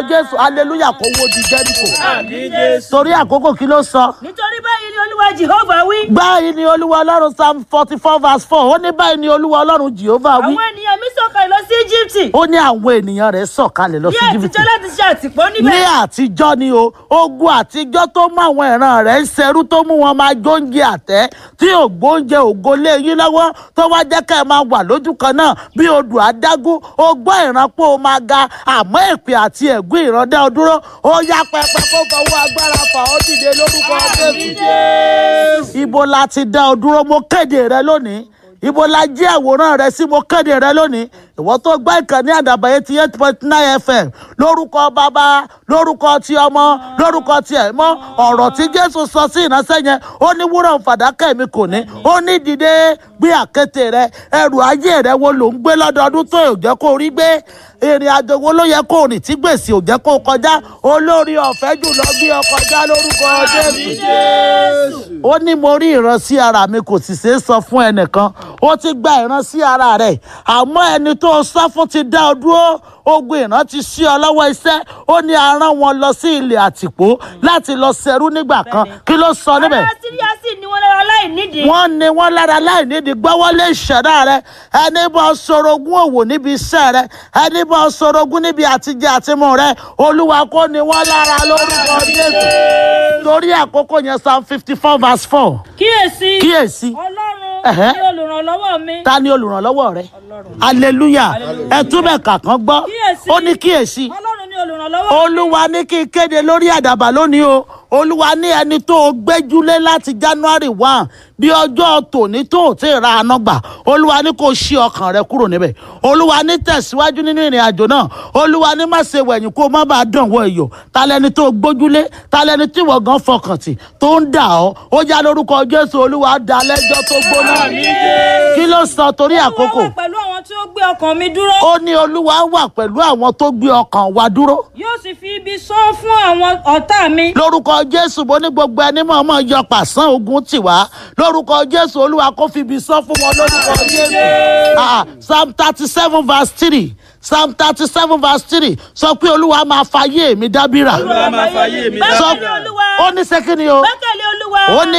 jésù hallelujah kó wó di jẹ́ríkò àmì jésù. torí àkókò kí ló sọ. nítorí báyìí ni olúwa jehova wí. báyìí ni olúwa ọlọ́run psalm forty four verse four ó ní báyìí ni olúwa ọlọ́run jehovah wí àwọn ènìyàn mi sọ̀kalẹ̀ lọ sí íjíbítì. ó ní àwọn ènìyàn rẹ̀ sọ̀kalẹ̀ lọ ní sí jìbìtì àtijọ́ láti ṣe àtìpó ní níbẹ̀. àtijọ́ ni o ogun àtijọ́ tó mú àwọn ìran rẹ̀ ń ṣerú tó mú wọn máa jóúnjẹ àtẹ́ tí ògbóúnjẹ ògo lé yín lọ́wọ́ tó wá jẹ́ ká ẹ máa wà lójú kan náà bí odò adágún ó gbọ́ ìrànpọ̀ ó máa ga àmọ́ èpè àti ẹ̀gún ìrandẹ́ ọ dúró ó yá pẹpẹ kó fọwọ́ agbára fà ó dìde lórúkọ jésù ibo la ti dá ọ dúró mo kéde rẹ lónìí ibo la jí àwòrán rẹ sí mo kéde rẹ lónìí ìwọ tó gbọ́ ìkànnì àdàbà eighty eight point nine fm lórúkọ bàbá lórúkọ ti ọmọ lórúkọ ti ẹ̀mọ́ ọ̀rọ̀ tí jésù sọ sí ìránṣẹ́ yẹn ó ní wúrọ̀ fàdákà mi kò ní ó ní dìde gbé àkéte rẹ ẹrù ayé rẹ wo ló ń gbé lọ́dọọdún tó ò jẹ́ kó rí gbé ìrìn àjò wo ló yẹ kó rìn tí gbèsè ò jẹ́ kó kọjá olórí ọ̀fẹ́ jùlọ bí ọ kọjá lórúkọ jésù ó ní mo rí ìran sí ara mi kò sì ṣeé sọ fún ẹnìkan ó ti gba ìran sí ara rẹ̀ àmọ́ ẹni tó sọ fún ti dá ọ dúró ogun ìran ti ṣí ọ lọ́wọ́ iṣẹ́ ó ní a rán wọn lọ sí ilẹ̀ àtìpó láti lọ ṣẹrú nígbà kan kí ló sọ níbẹ̀ ará síríà sì ní wọn lára láì nídìí. wọ́n ní wọ́n lára láì nídìí gbọ́wọ́lé ìṣẹ̀dá rẹ ẹni bọ́ sorogún òwò níbi iṣẹ́ rẹ ẹni bọ́ sorogún níbi àtijọ́ àtimú rẹ olúwa kò ní wọ́n lára lórúkọ jésù torí àkókò yẹn psalm fifty four verse four kíyèsí kíyèsí ọlọ́run Ẹ̀hẹ́. ni olùrànlọ́wọ́ mi. ta ni olùrànlọ́wọ́ rẹ hallelujah ẹ túbẹ̀ kàkán gbọ́ Kíyèsí. ó ní kíyèsí ọlọ́run ni olùrànlọ́wọ́. olúwa ní kí n kéde lórí àdàbà lónìí o olúwa ní ẹni tó o gbẹ́júlé láti january one bí ọjọ́ tòní tó o ti ra àná gbà olúwa ní kó o ṣí ọkàn rẹ kúrò níbẹ̀ olúwa ní tẹ̀síwájú nínú ìrìn àjò náà olúwa ní má ṣe wẹ̀yìn kó o má bàa dàn wọ iyọ̀ ta lẹni tó o gbójúlé ta lẹni tí wọ́n gan fọkàn tì tó ń dà ọ́ ó já lórúkọ jésù olúwa dá lẹ́jọ́ tó gbóná kí ló sọ torí àkókò Olúwa wà pẹ̀lú àwọn tí ó gbé ọkàn mi dúró. ó ní olúwa wà pẹ̀lú àwọn tó gbé ọkàn wa dúró yóò sì fi ibi sán fún àwọn ọ̀tá mi. lórúkọ jésù bó ní gbogbo ẹni mọ̀ mọ̀ yọ pàṣán ogun tì wá lórúkọ jésù olúwa kó fi ibi sán fún wọn lórúkọ jésù Ah, psalm thirty seven verse three psalm thirty seven verse three sọ pé olúwa máa fayé mi dábìrà olúwa máa fayé mi sọ Gbẹ́kẹ̀lé Olúwa. ó ní sẹ́kìnì o gbẹ́kẹ̀lé olúwa. ó ní